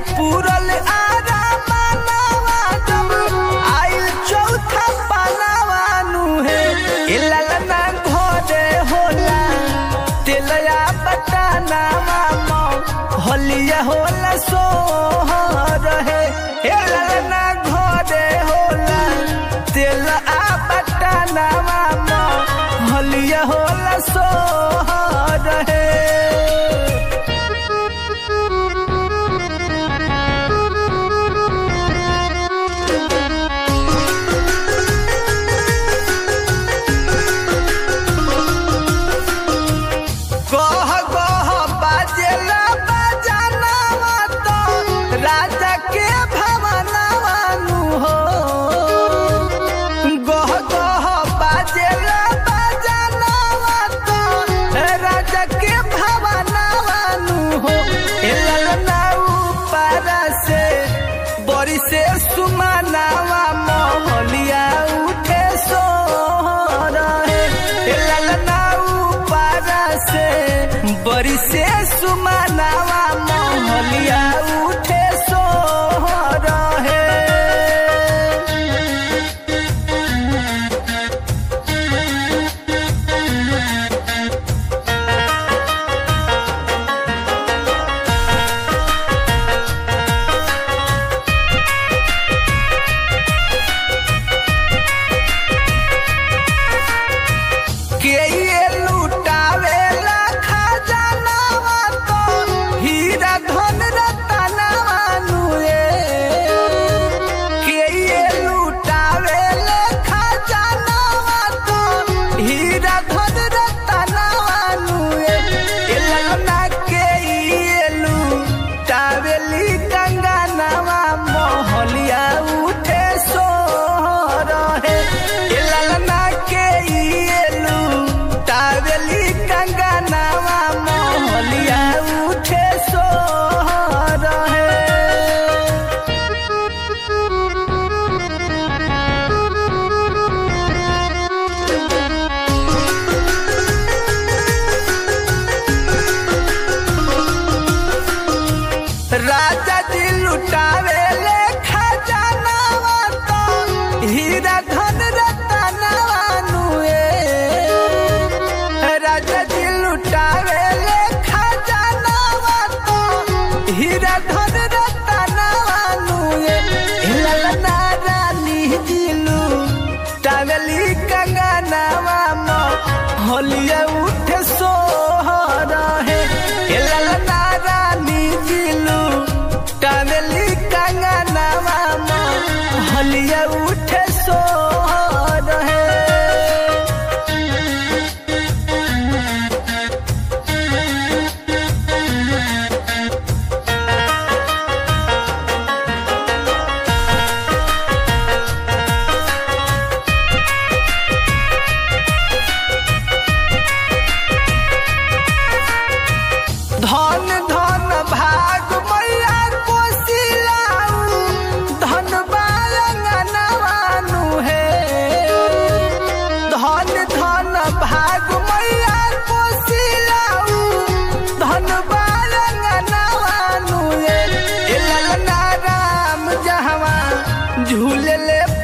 पूरल आरा मानवा जब आइल चौथा पानवा नु हे ए ललना घोड़े होला तेलया बटानावा मौ होलिया होला सोहर हे ए ललना घोड़े होला तेल आ बटानावा मौ होलिया होला सोहर हे गह गह बाजेला बजानावा तो राजा के भवनावा नु हो गह गह बाजेला बजानावा तो राजा के भवनावा नु हो ए ललना ऊपर से बड़ी से सुमनावा मोहलिया उठे सो रहे ए ललना ऊपर से बड़ी से सुमनावा मोहलिया उठे सो रहे के ये लुटावेला खजानावा तो हीरा धन रतनावा नुए के ये लुटावेला खजानावा तो हीरा धन रतनावा नुए ए ललना के ये लुटावेली कंगनावा मोहलिया उठे सो रहे ए ललना के ये लुटावेली कंगनावा मोहलिया उठे सो रहे राजा जी लुटावे ले खजानावा तो हीरा धन रतनावा नुए राजा जी लुटावे ले खजानावा तो हीरा धन रतनावा नुए ललना रानी जी लुटावेली कंगनावा मो होलिया उठे सोहर है ए ललना रानी जिलू टावेली कंगनावा मो होलिया उठे सोहर है धन धन भाग मैया कोसिलाऊ धन बालंगनवानु हे धन धन भाग मैया कोसिलाऊ धन बालंगनवानु हे ए ललना राम जहवा झूले ले